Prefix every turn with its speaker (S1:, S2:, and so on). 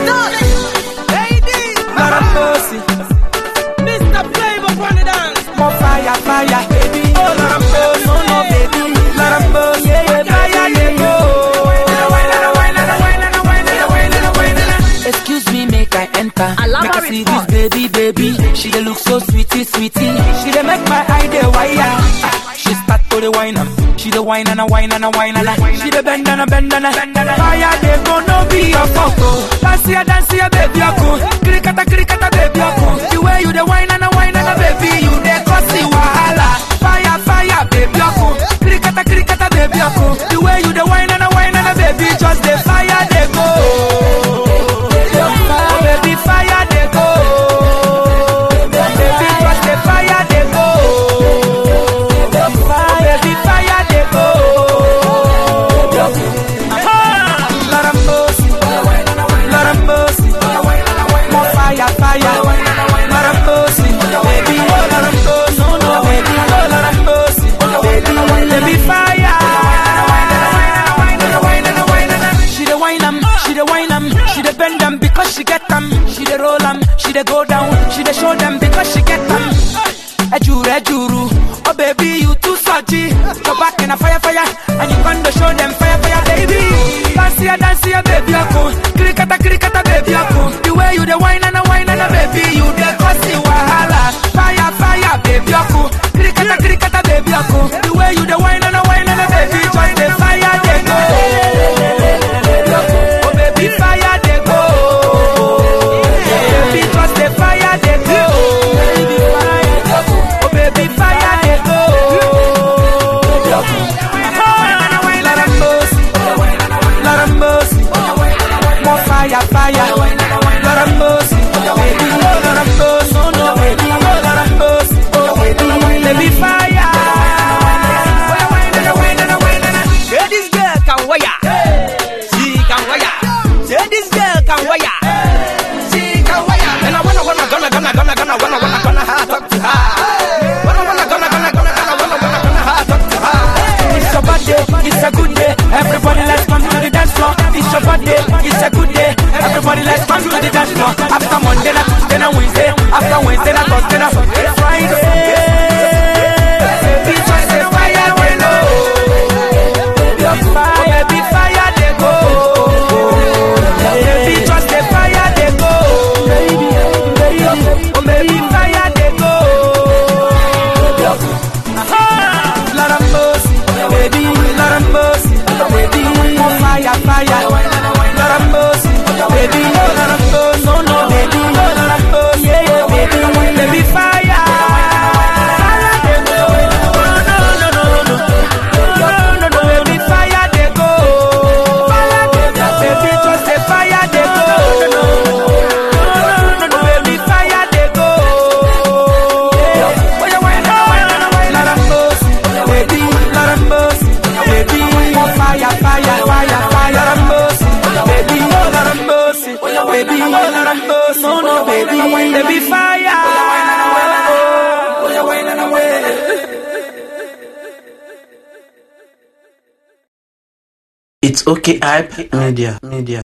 S1: Lord have mercy.
S2: Mr. Flavor on the dance.
S1: More fire, fire, baby. Oh, Lord have mercy. No, no, baby. Lord have mercy. Yeah, yeah, fire, they go. Excuse me, make I enter.
S3: Alaba
S1: Make I see
S3: response.
S1: this baby, baby. She dey look so sweetie, sweetie. She dey make my eye dey wire. Ah, She start to the wine am. She dey wine and a wine and a wine and a. She dey bend and a bend and a. Fire dey go no be your photo. Dance ya, dance ya, baby, aku. Krikata, krikata, baby, aku. The way you dey wine and a wine and a baby, you dey cause the wahala. Fire, fire, baby, aku. Krikata, krikata, baby, aku. The way you dey wine and a wine and a baby, just the fire dey go. Oh, baby, fire dey go. Baby, just the fire dey go. Oh, baby, fire dey go. Lord have mercy, Lord have mercy. More fire, fire. Lord have mercy, baby. Oh, Lord have mercy, no, no, baby. Oh, Lord have mercy, baby. Baby, fire. She the wine am, she the wine am, she the bend am because she get them. She the roll am, she the go down, she the show them because she get them. Ejuru, ejuru, oh baby you too salty. Go back in a fire, fire, and you gonna show them fire, fire, baby. Dance here, dance here, baby, ako. Krikata, krikata, baby, ako. The way you the wine and a wine and a baby, you the cause wahala. Fire, fire, baby, ako. Krikata, krikata, baby, ako. The way you the wine and a wine and a baby, just the fire, they go. Oh baby, fire they go. Baby, just the fire they go. Oh baby, fire they go. Lord have mercy, Lord have mercy. More fire, fire. Lord have mercy, baby. Oh Lord have mercy, no no baby. Oh Lord have mercy, oh baby, baby fire.
S2: Say this girl can wire. She can wire. Say this girl can wire. She can wire. And I wanna, wanna, gonna, gonna, gonna, gonna, wanna, wanna, gonna, ha, talk to her. Wanna, wanna, gonna, gonna, gonna, gonna, wanna, wanna, gonna, ha, talk to her.
S1: It's a bad day, it's a good day. Everybody let's come to the dance floor. It's a bad day, it's a good day. Everybody let's come to the dance floor. After Monday, na Tuesday, na Wednesday. After Wednesday, na Thursday, na Friday. Baby, just a fire they go. Oh, baby, fire they go. Baby, just a fire they go. Oh, baby, fire they go. Lord have mercy, baby, Lord have mercy, baby, more fire, fire. Lord have mercy, baby, oh Lord have mercy, no, no, baby, oh Lord have mercy, yeah, yeah, baby, baby, fire. Fire they go, no, no, no, no, no, no, no, no, baby, fire they go, fire they go, baby, just the fire they go, no, no, no, no, no, baby, fire they go. Yeah. Oh, yeah, why not, why not, why not? Lord have mercy, baby, Lord have mercy, baby, more fire, fire, fire, fire, Lord have mercy, baby, oh Lord have mercy, baby, oh Lord have mercy, no, no, baby, baby, fire. Oh, yeah, why not, why not?
S4: It's okay, hype media, media.